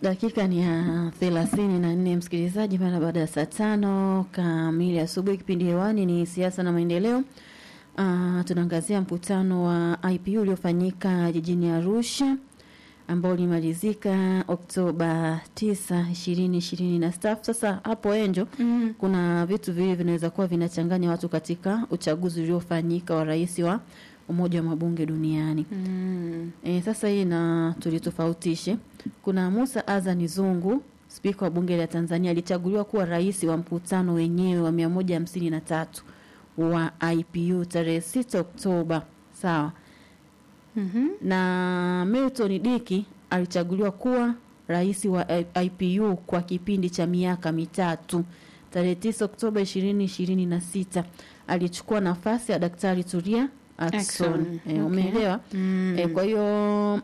Dakika ni ya thelathini na nne msikilizaji, mara baada ya saa tano kamili asubuhi. Kipindi hewani ni siasa na maendeleo. Uh, tunaangazia mkutano wa IPU uliofanyika jijini Arusha ambao ulimalizika Oktoba 9, 2026. Sasa hapo Enjo, Mm. kuna vitu viwili vinaweza kuwa vinachanganya watu katika uchaguzi uliofanyika wa rais wa Umoja wa Mabunge Duniani. Mm. E, sasa hii na tulitofautishe. Kuna Musa Azani Zungu, spika wa bunge la Tanzania, alichaguliwa kuwa rais wa mkutano wenyewe wa 153 wa IPU tarehe 6 Oktoba, sawa. Mhm. Na Milton Diki alichaguliwa kuwa rais wa IPU kwa kipindi cha miaka mitatu tarehe 9 Oktoba 2026. Alichukua nafasi ya Daktari Tulia Ackson. Ackson, E, okay. umeelewa? Mm. E, kwa hiyo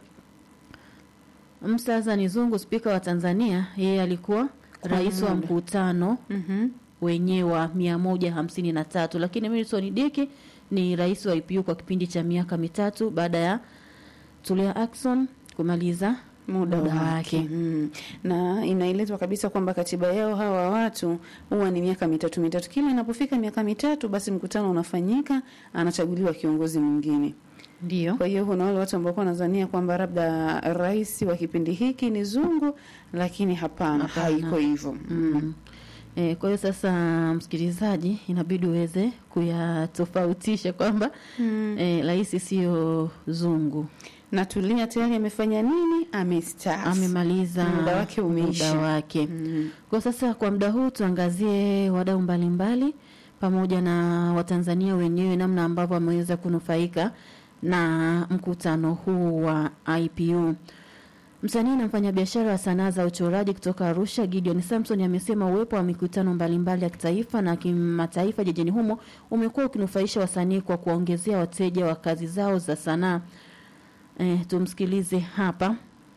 Musa Azani Zungu spika wa Tanzania, yeye alikuwa rais wa muda. mkutano Mhm. wenyewe wa mia moja hamsini na tatu lakini Milton Diki ni rais wa IPU kwa kipindi cha miaka mitatu baada ya Tulia Ackson kumaliza muda Muda wake wake. mm. na inaelezwa kabisa kwamba katiba yao hawa watu huwa ni miaka mitatu mitatu. Kila inapofika miaka mitatu, basi mkutano unafanyika, anachaguliwa kiongozi mwingine. ndio Kwa hiyo kuna wale watu ambao wanadhania kwamba labda rais wa kipindi hiki ni Zungu, lakini hapana, Hapana. haiko hivyo mm. E, kwa hiyo sasa, msikilizaji, inabidi uweze kuyatofautisha kwamba Mm. e, rais sio zungu, na Tulia tayari amefanya nini? Amestaafu, amemaliza Muda wake umeisha. muda wake. Mm. Kwa sasa kwa muda huu tuangazie wadau mbalimbali pamoja na Watanzania wenyewe namna ambavyo wameweza kunufaika na mkutano huu wa IPU. Msanii na mfanyabiashara wa sanaa za uchoraji kutoka Arusha, Gideon Samson amesema uwepo wa mikutano mbalimbali ya kitaifa na kimataifa jijini humo umekuwa ukinufaisha wasanii kwa kuwaongezea wateja wa kazi zao za sanaa. Eh, tumsikilize hapa.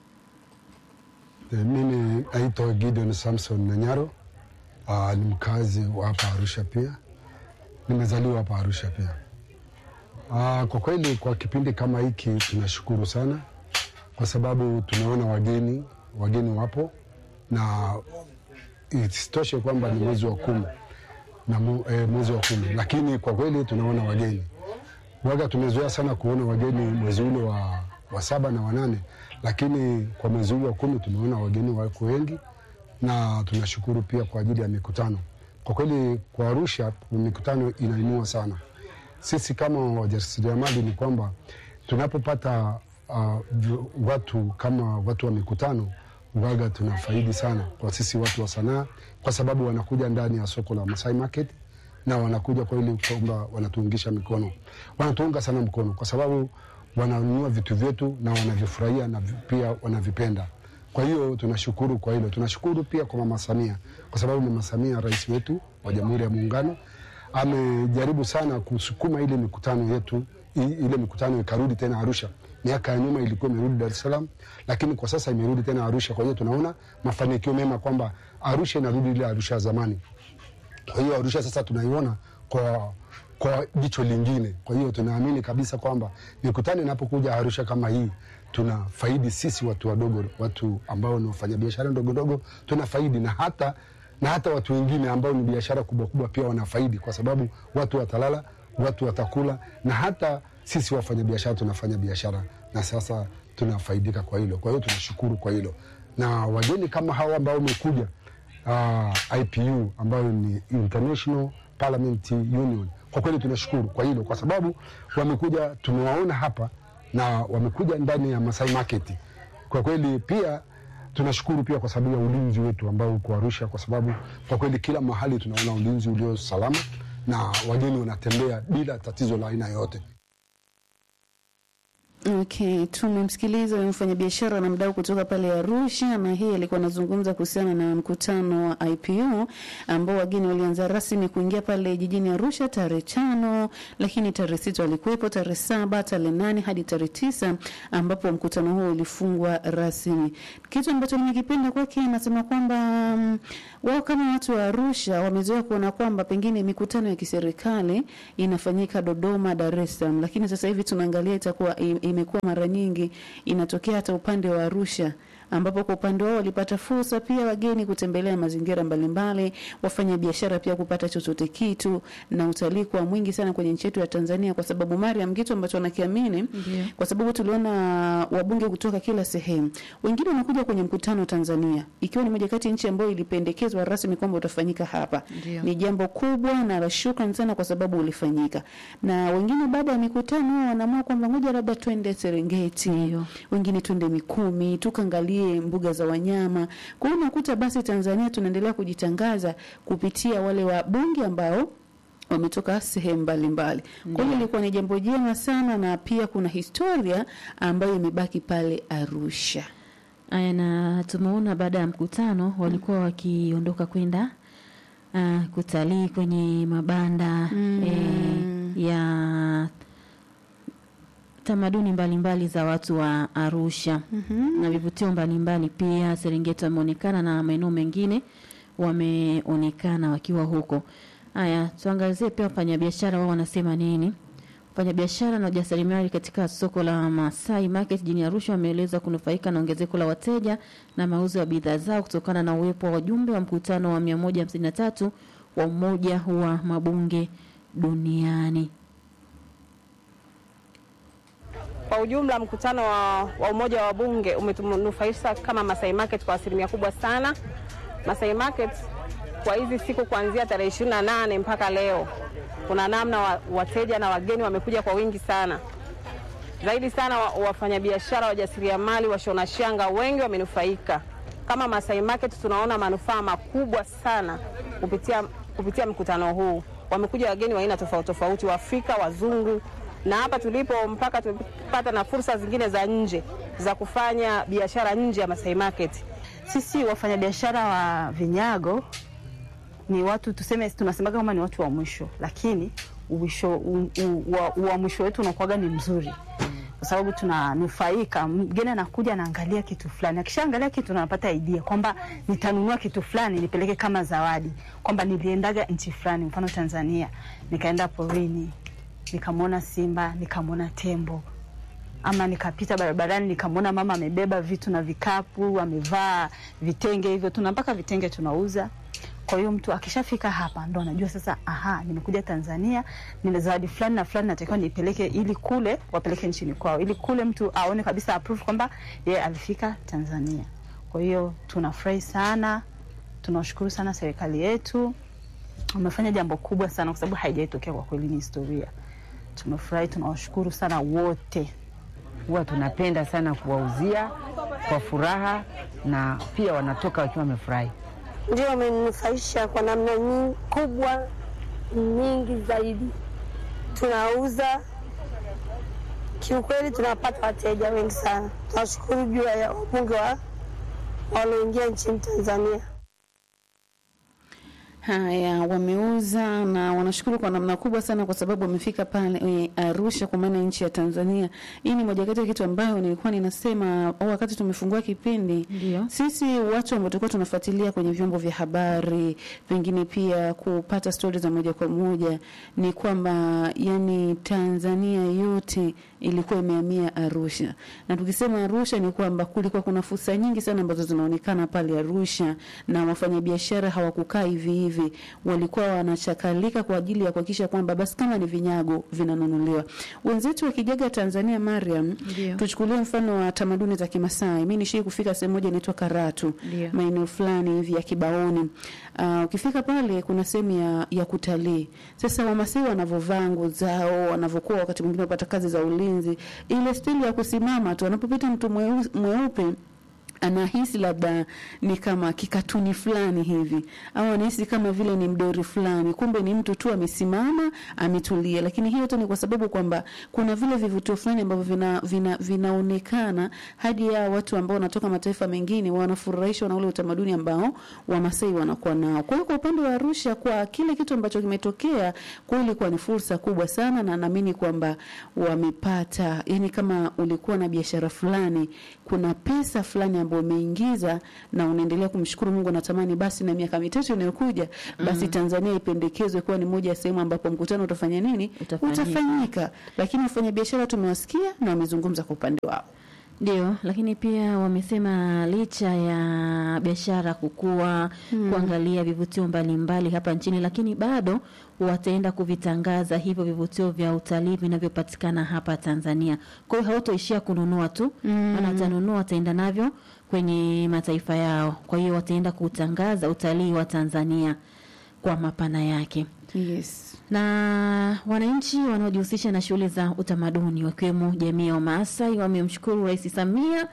E, Mimi naitwa Gideon Samson Nanyaro. Aa, ni mkazi wa hapa Arusha pia, nimezaliwa hapa Arusha pia. Aa, kwa kweli kwa kipindi kama hiki tunashukuru sana, kwa sababu tunaona wageni wageni wapo, na isitoshe kwamba ni mwezi wa kumi na mu, e, mwezi wa kumi, lakini kwa kweli tunaona wageni waga tumezoea sana kuona wageni mwezi ule wa, wa saba na wanane, lakini kwa mwezi huu wa kumi tumeona wageni wako wengi, na tunashukuru pia kwa ajili ya mikutano. Kwa kweli kwa Arusha mikutano inainua sana. Sisi kama wajasiriamali ni kwamba tunapopata uh, v- watu kama watu wa mikutano waga tunafaidi sana kwa sisi watu wa sanaa, kwa sababu wanakuja ndani ya soko la Masai Market na wanakuja kwa ili kwamba wanatuungisha mikono, wanatuunga sana mkono kwa sababu wananunua vitu vyetu na wanavifurahia na vi- pia wanavipenda. Kwa hiyo tunashukuru kwa hilo. Tunashukuru pia kwa Mama Samia kwa sababu Mama Samia, rais wetu wa Jamhuri ya Muungano, amejaribu sana kusukuma ile mikutano yetu i- ile mikutano ikarudi tena Arusha. Miaka ya nyuma ilikuwa imerudi Dar es Salaam, lakini kwa sasa imerudi tena Arusha. Kwa hiyo tunaona mafanikio mema kwamba Arusha inarudi ile Arusha ya zamani. Kwa hiyo Arusha sasa tunaiona kwa kwa jicho lingine. Kwa hiyo tunaamini kabisa kwamba mikutano inapokuja Arusha kama hii tuna faidi sisi watu wadogo, watu ambao ni wafanyabiashara ndogo ndogo, tuna faidi na hata na hata watu wengine ambao ni biashara kubwa kubwa pia wanafaidi, kwa sababu watu watalala, watu watakula, na hata sisi wafanyabiashara tunafanya biashara na sasa tunafaidika kwa hilo. Kwa hiyo tunashukuru kwa hilo, na wageni kama hawa ambao wamekuja uh, IPU ambayo ni International Parliament Union. Kwa kweli tunashukuru kwa hilo, kwa sababu wamekuja, tumewaona hapa na wamekuja ndani ya Masai Market. Kwa kweli pia tunashukuru pia kwa sababu ya ulinzi wetu ambao uko Arusha, kwa sababu kwa kweli kila mahali tunaona ulinzi ulio salama na wageni wanatembea bila tatizo la aina yoyote. Okay, tumemsikiliza huyu mfanyabiashara na mdau kutoka pale Arusha, na hii alikuwa anazungumza kuhusiana na mkutano wa IPU ambao wageni walianza rasmi kuingia pale jijini Arusha tarehe tano, lakini tarehe sita walikuwepo, tarehe saba, tarehe nane hadi tarehe tisa ambapo mkutano huo ulifungwa rasmi. Kitu ambacho nimekipenda kwake, anasema kwamba mm, wao kama watu wa Arusha wamezoea kuona kwamba pengine mikutano ya kiserikali inafanyika Dodoma, Dar es Salaam, lakini sasa hivi tunaangalia itakuwa i- imekuwa mara nyingi inatokea hata upande wa Arusha ambapo kwa upande wao walipata fursa pia wageni kutembelea mazingira mbalimbali, wafanya biashara pia kupata chochote kitu, na utalii kwa mwingi sana kwenye nchi yetu ya Tanzania, kwa sababu Mariam, kitu ambacho nakiamini Ndio. kwa sababu tuliona wabunge kutoka kila sehemu, wengine wanakuja kwenye mkutano Tanzania, ikiwa ni moja kati ya nchi ambayo ilipendekezwa rasmi kwamba utafanyika hapa. Ndio. Ni jambo kubwa na la shukrani sana kwa sababu ulifanyika, na wengine baada ya mikutano wanaamua kwamba ngoja labda twende Serengeti, Ndio. wengine twende Mikumi tukaangalie mbuga za wanyama. Kwa hiyo unakuta basi Tanzania tunaendelea kujitangaza kupitia wale wabunge ambao wametoka sehemu mbalimbali. Kwa hiyo ilikuwa ni jambo jema sana, na pia kuna historia ambayo imebaki pale Arusha. Aya, na tumeona baada ya mkutano walikuwa wakiondoka kwenda uh, kutalii kwenye mabanda Mm. eh, ya tamaduni mbalimbali za watu wa Arusha na vivutio mbalimbali pia. Serengeti wameonekana na maeneo mengine wameonekana wakiwa huko. Haya, tuangazie pia wafanyabiashara wao wanasema nini. Wafanyabiashara na wajasiriamali katika soko la Masai Market jijini Arusha wameeleza kunufaika na ongezeko la wateja na mauzo ya bidhaa zao kutokana na uwepo wa wajumbe wa mkutano wa 153 wa Umoja wa Mabunge Duniani. Kwa ujumla mkutano wa, wa umoja wa bunge umetunufaisha kama Masai Market kwa asilimia kubwa sana. Masai Market kwa hizi siku kuanzia tarehe 28 mpaka leo, kuna namna wa, wateja na wageni wamekuja kwa wingi sana zaidi sana. wa- Wafanyabiashara, wajasiriamali, washona shanga wengi wamenufaika. Kama Masai Market tunaona manufaa makubwa sana kupitia, kupitia mkutano huu. Wamekuja wageni wa aina tofauti tofauti, Waafrika, wazungu, na hapa tulipo mpaka tumepata na fursa zingine za nje za kufanya biashara nje ya Masai Market. Sisi wafanyabiashara wa vinyago ni watu tuseme, tunasemaga kama ni watu wa mwisho, lakini uwisho, u, u, wa, wa mwisho wetu unakuwaga ni mzuri kwa sababu tunanufaika. Mgeni anakuja anaangalia kitu fulani, akishaangalia kitu anapata idea kwamba nitanunua kitu fulani nipeleke kama zawadi, kwamba niliendaga nchi fulani, mfano Tanzania, nikaenda porini nikamwona simba, nikamwona tembo ama nikapita barabarani nikamwona mama amebeba vitu na vikapu, amevaa vitenge hivyo, tuna mpaka vitenge tunauza. Kwa hiyo mtu akishafika hapa ndo anajua sasa, aha, nimekuja Tanzania, nina zawadi fulani na fulani natakiwa nipeleke, ili kule wapeleke nchini kwao, ili kule mtu aone kabisa approve kwamba yeye alifika Tanzania. Kwa hiyo tunafurahi sana, tunashukuru sana serikali yetu, wamefanya jambo kubwa sana, kwa sababu haijaitokea kwa kweli, ni historia. Tumefurahi, tunawashukuru sana wote. huwa tunapenda sana kuwauzia kwa furaha na pia wanatoka wakiwa wamefurahi. ndio wamenufaisha kwa namna nyingi kubwa nyingi zaidi. Tunauza kiukweli, tunapata wateja wengi sana. Tunashukuru juu ya wabunge wa walioingia nchini Tanzania. Haya, wameuza na wanashukuru kwa namna kubwa sana, kwa sababu wamefika pale eh, Arusha, kwa maana nchi ya Tanzania. Hii ni moja kati ya kitu ambayo nilikuwa ninasema oh, wakati tumefungua kipindi Ndio. sisi watu ambao tulikuwa tunafuatilia kwenye vyombo vya habari, pengine pia kupata stori za moja kwa moja, ni kwamba yani Tanzania yote ilikuwa imehamia Arusha, na tukisema Arusha ni kwamba kulikuwa kuna fursa nyingi sana ambazo zinaonekana pale Arusha, na wafanyabiashara hawakukaa hivi hivi, walikuwa wanachakalika kwa ajili ya kuhakikisha kwamba basi kama ni vinyago vinanunuliwa. Wenzetu wakijaga Tanzania, Mariam, Ndio. tuchukulie mfano wa tamaduni za Kimasai. Mimi nishii kufika sehemu moja inaitwa Karatu, Ndio. maeneo fulani hivi ya Kibaoni. Uh, ukifika pale kuna sehemu ya, ya kutalii. Sasa Wamasai wanavyovaa nguo zao, wanavyokuwa wakati mwingine wapata kazi za ulinzi, ile stili ya kusimama tu, anapopita mtu mweu- mweupe anahisi labda ni kama kikatuni fulani hivi au anahisi kama vile ni mdori fulani, kumbe ni mtu tu amesimama ametulia. Lakini hiyo tu ni kwa sababu kwamba kuna vile vivutio fulani ambavyo vina, vina, vinaonekana hadi ya watu ambao wanatoka mataifa mengine wanafurahishwa na ule utamaduni ambao Wamasai wanakuwa nao. Kwa hiyo kwa upande wa Arusha, kwa kile kitu ambacho kimetokea kweli, kwa ni fursa kubwa sana, na naamini kwamba wamepata, yani kama ulikuwa na biashara fulani, kuna pesa fulani ambayo umeingiza na unaendelea kumshukuru Mungu, natamani basi na miaka mitatu inayokuja basi Tanzania ipendekezwe kuwa ni moja ya sehemu ambapo mkutano utafanya nini, Utafanyika. utafanyika. Lakini wafanyabiashara tumewasikia na wamezungumza kwa upande wao. Ndio, lakini pia wamesema licha ya biashara kukua, kuangalia vivutio mbalimbali hapa nchini, lakini bado wataenda kuvitangaza hivyo vivutio vya utalii vinavyopatikana hapa Tanzania. Kwa hiyo hawatoishia kununua tu, maana watanunua, wataenda navyo kwenye mataifa yao. Kwa hiyo wataenda kutangaza utalii wa Tanzania kwa mapana yake Yes. na wananchi wanaojihusisha na shughuli za utamaduni wakiwemo jamii ya Wamaasai wamemshukuru Rais Samia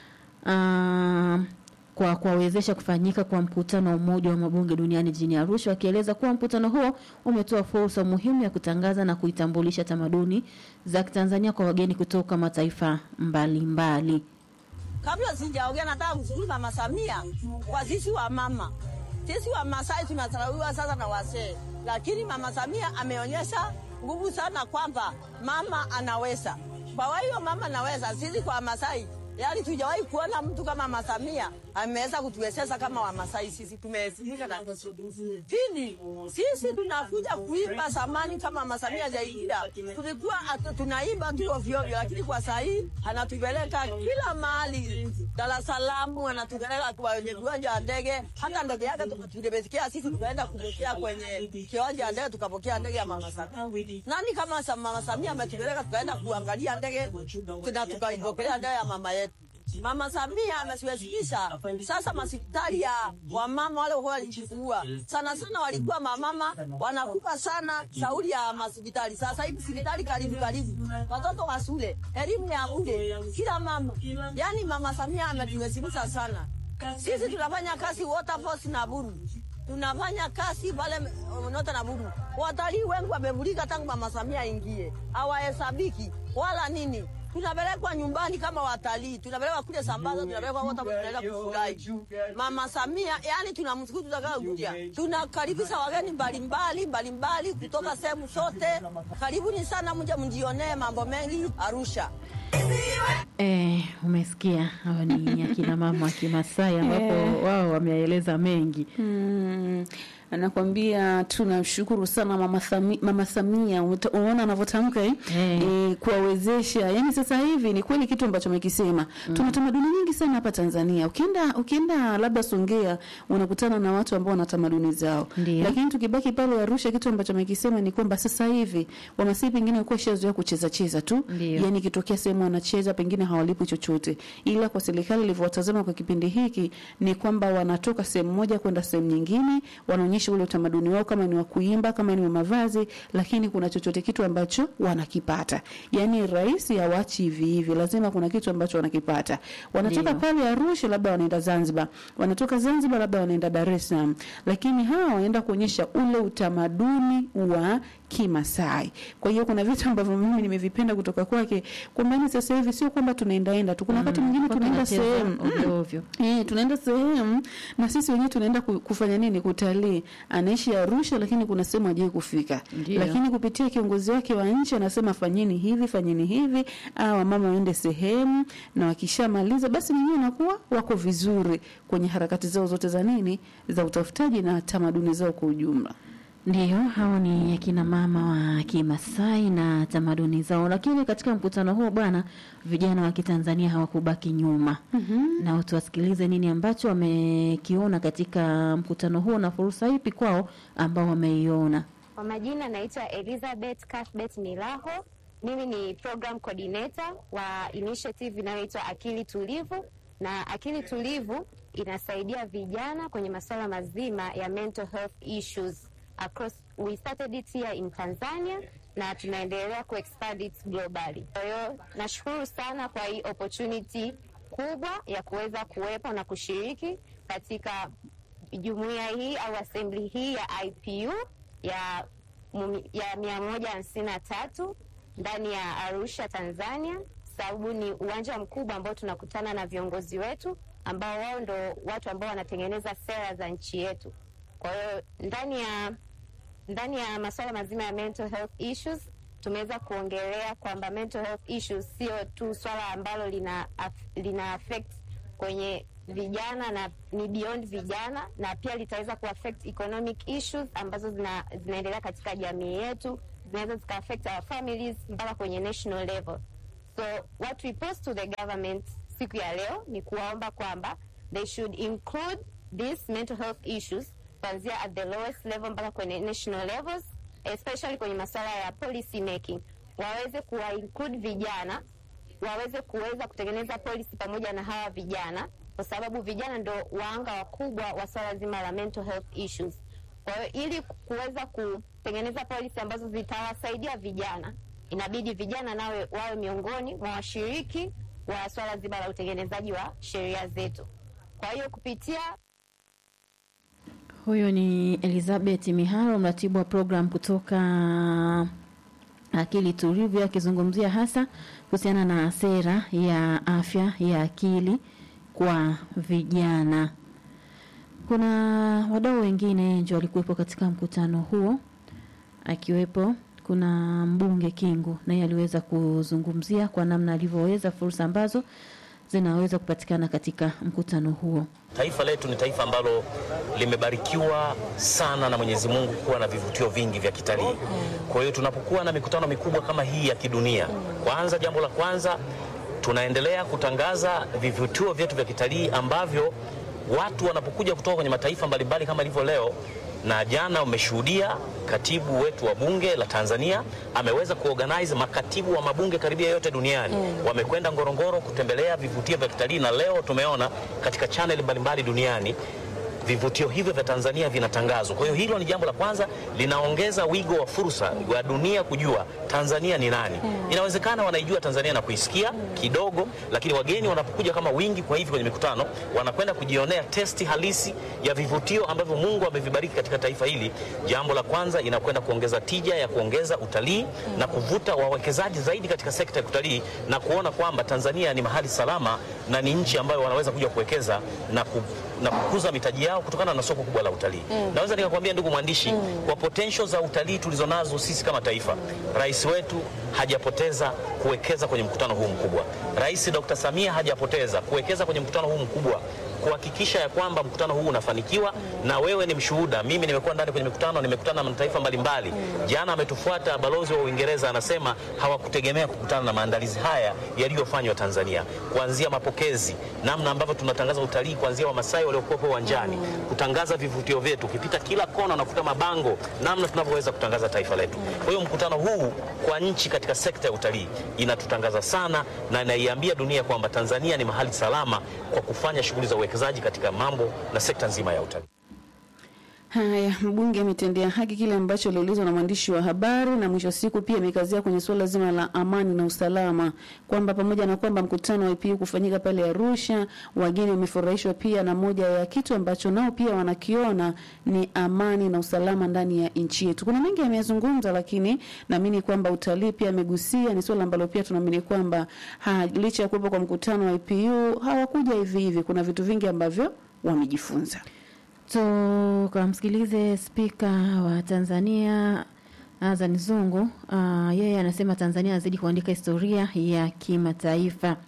ah, kwa kuwawezesha kufanyika kwa mkutano wa Umoja wa Mabunge Duniani jijini Arusha, wakieleza kuwa mkutano huo umetoa fursa muhimu ya kutangaza na kuitambulisha tamaduni za Kitanzania kwa wageni kutoka mataifa mbalimbali mbali. Kabla sijaongea nataka kushukuru Mama Samia kwa sisi wa mama. Sisi wa Masai tunatarawiwa sasa na wasee, lakini Mama Samia ameonyesha nguvu sana kwamba mama anaweza. Kwa hiyo mama anaweza. Sisi kwa Masai yaani tujawahi kuona mtu kama Mama Samia ameweza kutuwezesha kama Wamasai. Sisi tumeelimika na pili, sisi tunakuja kuimba samani kama Mama Samia Jairida, tulikuwa atu- tunaimba tu ovyo ovyo, lakini kwa saa hii anatupeleka kila mahali. Dar es Salaam anatupeleka kwenye viwanja wa ndege, hata ndege yake tuka- tulimesikia sisi, tukaenda kupokea kwenye kiwanja wa ndege, tukapokea ndege ya Mama Samia. Nani kama sa- Mama Samia ametupeleka tukaenda kuangalia ndege na tukaipokelea ndege ya mama yetu. Mama Samia amesiwezekisha sasa hospitali ya wamama wale walikuwa walijifungua sana sana, walikuwa mamama wanakufa sana shauri ya hospitali. Sasa hivi hospitali karibu karibu, watoto wa shule, elimu ya bure, kila mama. Yani Mama Samia ametuwezesha sana. Sisi tunafanya kazi Waterfalls na Buru, tunafanya kazi pale Nota na Buru. Watalii wengi wamevulika tangu Mama Samia ingie, hawahesabiki wala nini tunapelekwa nyumbani kama watalii, tunapelekwa kule Sambaza, tunapelekwa wote, tunaenda kufurahi. Mama Samia, yani tunamshukuru, tutakayo kuja, tunakaribisha wageni mbalimbali mbalimbali kutoka sehemu zote. Karibuni sana, mje mjionee mambo mengi Arusha. Eh, umesikia hawa ni akina mama wa Kimasai ambapo wao wameeleza mengi. Mm, anakwambia tunamshukuru sana mama, Thami, mama Samia. Uta- Unaona anavyotamka eh? Eh. Eh, kuwawezesha. Yani sasa hivi ni kweli kitu ambacho amekisema. Tuna tamaduni nyingi sana hapa Tanzania. Ukienda ukienda labda Songea unakutana na watu ambao wana tamaduni zao. Ndio. Lakini tukibaki pale Arusha, kitu ambacho amekisema ni kwamba sasa hivi Wamasai pengine walikuwa shazoea kucheza cheza tu. Ndio. Yani ikitokea sehemu wanacheza pengine hawalipwi chochote, ila kwa serikali ilivyowatazama kwa kipindi hiki ni kwamba wanatoka sehemu moja kwenda sehemu nyingine, wanaonyesha ule utamaduni wao, kama ni wa kuimba, kama ni wa mavazi, lakini kuna chochote kitu ambacho wanakipata. Yani rais hawachi hivi hivi, lazima kuna kitu ambacho wanakipata. Wanatoka Ndio. pale Arusha, labda wanaenda Zanzibar, wanatoka Zanzibar, labda wanaenda Dar es Salaam, lakini hawa wanaenda kuonyesha ule utamaduni wa Kimasai. Kwa hiyo kuna vitu ambavyo mimi nimevipenda kutoka kwake, kwamba ni sasa hivi sio kwamba tunaendaenda tu, kuna wakati mwingine Watu tunaenda wanacheza sehemu ovyo ovyo. Eh, tunaenda sehemu na sisi wenyewe tunaenda ku- kufanya nini? Kutalii. Anaishi Arusha, lakini kuna sehemu hajai kufika, Ndio. lakini kupitia kiongozi wake wa nchi anasema fanyeni hivi, fanyeni hivi, au mama waende sehemu, na wakishamaliza basi wenyewe wanakuwa wako vizuri kwenye harakati zao zote za nini, za utafutaji na tamaduni zao kwa ujumla. Ndiyo, hao ni akina mama wa Kimasai na tamaduni zao. Lakini katika mkutano huo bwana, vijana wa Kitanzania hawakubaki nyuma na tuwasikilize nini ambacho wamekiona katika mkutano huo na fursa ipi kwao ambao wameiona. Kwa majina naitwa Elizabeth Cuthbert Milaho. Mimi ni program coordinator wa initiative inayoitwa Akili Tulivu, na Akili Tulivu inasaidia vijana kwenye masuala mazima ya mental health issues across. We started it here in Tanzania na tunaendelea kuexpand it globally. Kwa hiyo nashukuru sana kwa hii opportunity kubwa ya kuweza kuwepo na kushiriki katika jumuiya hii au assembly hii ya IPU ya mumi- ya mia moja hamsini na tatu ndani ya Arusha, Tanzania, sababu ni uwanja mkubwa ambao tunakutana na viongozi wetu ambao wao ndo watu ambao wanatengeneza sera za nchi yetu. Kwa hiyo ndani ya ndani ya masuala mazima ya mental health issues tumeweza kuongelea kwamba mental health issues sio tu swala ambalo lina, af- lina affect kwenye vijana na ni beyond vijana, na pia litaweza kuaffect economic issues ambazo zina, zinaendelea katika jamii yetu, zinaweza zika affect our families mpaka kwenye national level. So what we post to the government siku ya leo ni kuwaomba kwamba they should include these mental health issues kuanzia at the lowest level mpaka kwenye national levels especially kwenye masuala ya policy making, waweze kuwa include vijana waweze kuweza kutengeneza policy pamoja na hawa vijana, kwa sababu vijana ndo waanga wakubwa wa swala zima la mental health issues. Kwa hiyo ili kuweza kutengeneza policy ambazo zitawasaidia vijana, inabidi vijana nawe wawe miongoni mwa washiriki wa swala zima la utengenezaji wa sheria zetu. Kwa hiyo kupitia Huyo ni Elizabeth Miharo, mratibu wa program kutoka Akili Tulivu, akizungumzia hasa kuhusiana na sera ya afya ya akili kwa vijana. Kuna wadau wengine nje walikuwepo katika mkutano huo, akiwepo kuna mbunge Kingu, naye aliweza kuzungumzia kwa namna alivyoweza fursa ambazo zinaweza kupatikana katika mkutano huo. Taifa letu ni taifa ambalo limebarikiwa sana na Mwenyezi Mungu kuwa na vivutio vingi vya kitalii. Kwa hiyo tunapokuwa na mikutano mikubwa kama hii ya kidunia, kwanza, jambo la kwanza tunaendelea kutangaza vivutio vyetu vya kitalii ambavyo watu wanapokuja kutoka kwenye mataifa mbalimbali kama ilivyo leo na jana umeshuhudia katibu wetu wa bunge la Tanzania ameweza kuorganize makatibu wa mabunge karibia yote duniani mm. wamekwenda Ngorongoro kutembelea vivutio vya kitalii, na leo tumeona katika channel mbalimbali duniani vivutio hivyo vya Tanzania vinatangazwa. Kwa hiyo hilo ni jambo la kwanza, linaongeza wigo wa fursa wa dunia kujua Tanzania ni nani. Inawezekana wanaijua Tanzania na kuisikia kidogo, lakini wageni wanapokuja kama wingi kwa hivi kwenye mikutano, wanakwenda kujionea testi halisi ya vivutio ambavyo Mungu amevibariki katika taifa hili. Jambo la kwanza, inakwenda kuongeza tija ya kuongeza utalii na kuvuta wawekezaji zaidi katika sekta ya utalii na kuona kwamba Tanzania ni mahali salama na ni nchi ambayo wanaweza kuja kuwekeza na ku na kukuza mitaji yao kutokana na soko kubwa la utalii. Mm. Naweza nikakwambia ndugu mwandishi, mm. kwa potential za utalii tulizonazo sisi kama taifa, rais wetu hajapoteza kuwekeza kwenye mkutano huu mkubwa. Rais Dr. Samia hajapoteza kuwekeza kwenye mkutano huu mkubwa kuhakikisha ya kwamba mkutano huu unafanikiwa, na wewe ni mshuhuda. Mimi nimekuwa ndani kwenye mikutano, nimekutana na mataifa mbalimbali. Jana ametufuata balozi wa Uingereza, anasema hawakutegemea kukutana na maandalizi haya yaliyofanywa Tanzania, kuanzia mapokezi, namna ambavyo tunatangaza utalii, kuanzia Wamasai waliokuwepo uwanjani, kutangaza vivutio vyetu, ukipita kila kona unakuta mabango, namna tunavyoweza kutangaza taifa letu. Kwa hiyo mkutano huu kwa nchi katika sekta ya utalii inatutangaza sana na inaiambia dunia kwamba Tanzania ni mahali salama kwa kufanya shughuli za uwekezaji katika mambo na sekta nzima ya utalii. Haya, mbunge ametendea haki kile ambacho aliulizwa na mwandishi wa habari, na mwisho wa siku pia amekazia kwenye suala zima la amani na usalama, kwamba pamoja na kwamba mkutano wa IPU kufanyika pale Arusha, wageni wamefurahishwa pia na moja ya kitu ambacho nao pia wanakiona ni amani na usalama ndani ya nchi yetu. Kuna mengi ameyazungumza, lakini naamini kwamba utalii pia amegusia, ni suala ambalo pia tunaamini kwamba ha, licha ya kuwepo kwa mkutano wa IPU hawakuja hivi hivi, kuna vitu vingi ambavyo wamejifunza. Tukamsikilize spika wa Tanzania Azan Zungu. Uh, yeye anasema Tanzania azidi kuandika historia ya kimataifa.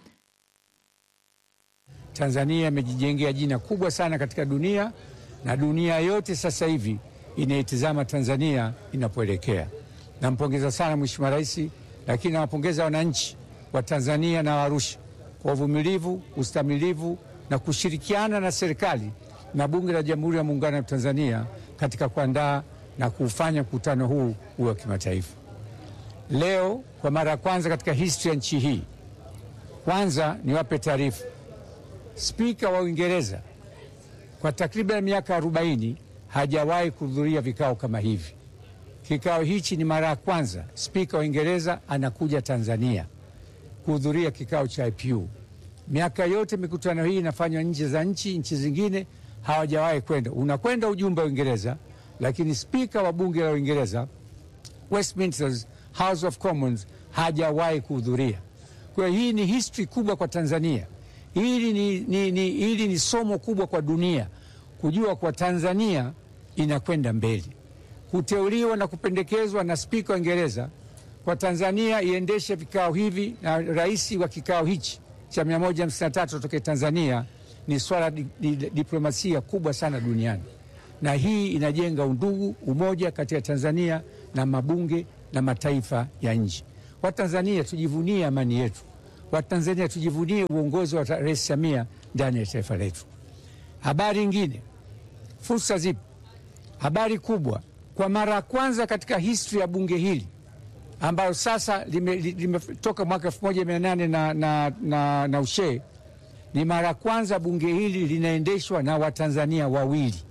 Tanzania imejijengea jina kubwa sana katika dunia na dunia yote sasa hivi inaitizama Tanzania inapoelekea. Nampongeza sana Mheshimiwa Rais, lakini nawapongeza wananchi wa Tanzania na Arusha kwa uvumilivu, ustamilivu na kushirikiana na serikali na Bunge la Jamhuri ya Muungano wa Tanzania katika kuandaa na kuufanya mkutano huu uwe wa kimataifa. Leo kwa mara ya kwanza katika historia ya nchi hii, kwanza niwape taarifa, spika wa Uingereza kwa takriban miaka 40 hajawahi kuhudhuria vikao kama hivi. Kikao hichi ni mara ya kwanza spika wa Uingereza anakuja Tanzania kuhudhuria kikao cha IPU. Miaka yote mikutano hii inafanywa nje za nchi, nchi zingine hawajawahi kwenda. Unakwenda ujumbe wa Uingereza, lakini spika wa bunge la Uingereza, Westminster House of Commons, hajawahi kuhudhuria. Kwa hiyo hii ni history kubwa kwa Tanzania. Hili ni, ni, ni, hili ni somo kubwa kwa dunia kujua kwa Tanzania inakwenda mbele. Kuteuliwa na kupendekezwa na spika wa Uingereza kwa Tanzania iendeshe vikao hivi na rais wa kikao hichi cha 153 kutoka Tanzania ni swala di, di, diplomasia kubwa sana duniani, na hii inajenga undugu, umoja kati ya Tanzania na mabunge na mataifa ya nje. Watanzania tujivunie amani yetu, Watanzania tujivunie uongozi wa Rais Samia ndani ya taifa letu. Habari nyingine, fursa zipo. Habari kubwa, kwa mara ya kwanza katika historia ya bunge hili ambayo sasa limetoka lime mwaka elfu moja mia nane na, na, na, na ushee, ni mara ya kwanza bunge hili linaendeshwa na Watanzania wawili,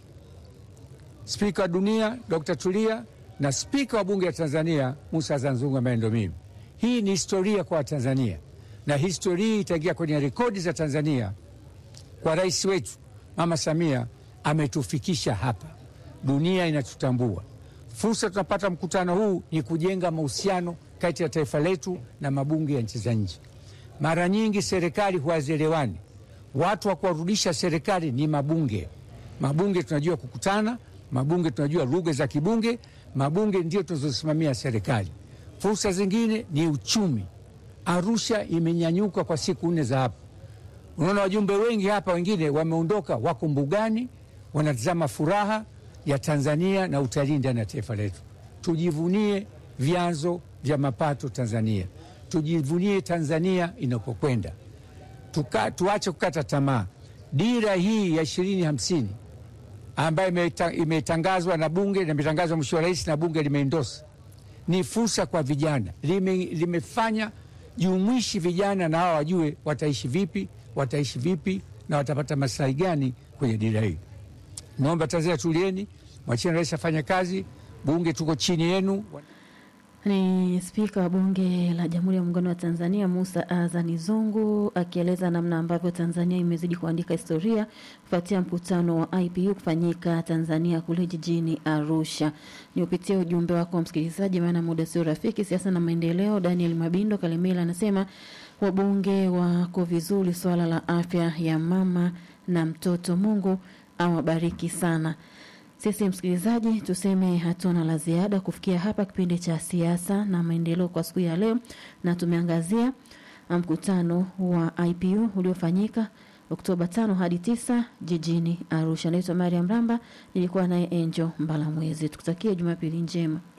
spika wa dunia Dr. Tulia na spika wa bunge la Tanzania Musa Azan Zungu ambaye ndo mimi. Hii ni historia kwa Watanzania na historia itaingia kwenye rekodi za Tanzania kwa rais wetu Mama Samia ametufikisha hapa, dunia inatutambua. Fursa tunapata mkutano huu ni kujenga mahusiano kati ya taifa letu na mabunge ya nchi za nje. Mara nyingi serikali huwazielewani, watu wa kuwarudisha serikali ni mabunge. Mabunge tunajua kukutana, mabunge tunajua lugha za kibunge, mabunge ndio tunazosimamia serikali. Fursa zingine ni uchumi. Arusha imenyanyuka kwa siku nne za hapa. Unaona wajumbe wengi hapa, wengine wameondoka, wako mbugani, wanatazama furaha ya Tanzania na utalii ndani ya taifa letu. Tujivunie vyanzo vya mapato Tanzania, tujivunie Tanzania inapokwenda, tuache kukata tamaa. Dira hii ya ishirini hamsini ambayo imetangazwa na bunge na imetangazwa Mheshimiwa Rais na bunge limeendosa, ni fursa kwa vijana, lime, limefanya jumuishi vijana na hawa wajue wataishi vipi, wataishi vipi na watapata maslahi gani kwenye dira hii. Naomba Tanzania tulieni, mwacheni rais afanye kazi, bunge tuko chini yenu. Ni spika wa bunge la Jamhuri ya Muungano wa Tanzania Musa Azani Zungu akieleza namna ambavyo Tanzania imezidi kuandika historia kufuatia mkutano wa IPU kufanyika Tanzania kule jijini Arusha. Ni upitia ujumbe wako msikilizaji, maana muda sio rafiki. Siasa na maendeleo, Daniel Mabindo Kalemela anasema wabunge wako vizuri, swala la afya ya mama na mtoto, Mungu awabariki sana. Sisi msikilizaji, tuseme hatuna la ziada kufikia hapa kipindi cha siasa na maendeleo kwa siku ya leo, na tumeangazia mkutano wa IPU uliofanyika Oktoba tano hadi tisa jijini Arusha. Naitwa Mariam Ramba, nilikuwa naye Angel Mbalamwezi. Tukutakie Jumapili njema.